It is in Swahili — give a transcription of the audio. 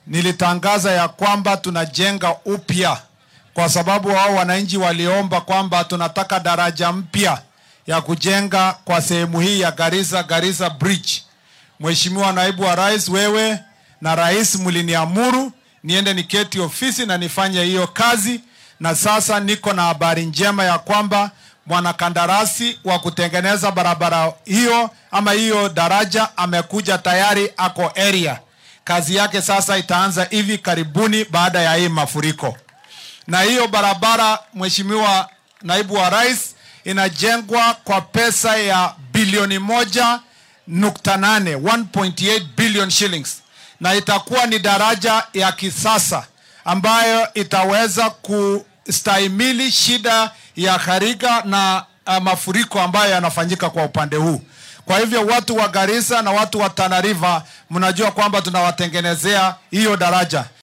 nilitangaza ya kwamba tunajenga upya, kwa sababu wao wananchi waliomba kwamba tunataka daraja mpya ya kujenga kwa sehemu hii ya Garissa, Garissa Bridge. Mheshimiwa naibu wa rais, wewe na rais mliniamuru niende niketi ofisi na nifanye hiyo kazi, na sasa niko na habari njema ya kwamba mwanakandarasi wa kutengeneza barabara hiyo ama hiyo daraja amekuja tayari, ako area. Kazi yake sasa itaanza hivi karibuni baada ya hii mafuriko, na hiyo barabara, Mheshimiwa naibu wa rais, inajengwa kwa pesa ya bilioni moja nukta nane 1.8 billion shillings, na itakuwa ni daraja ya kisasa ambayo itaweza kustahimili shida ya gharika na uh, mafuriko ambayo yanafanyika kwa upande huu. Kwa hivyo watu wa Garissa na watu wa Tana River, mnajua kwamba tunawatengenezea hiyo daraja.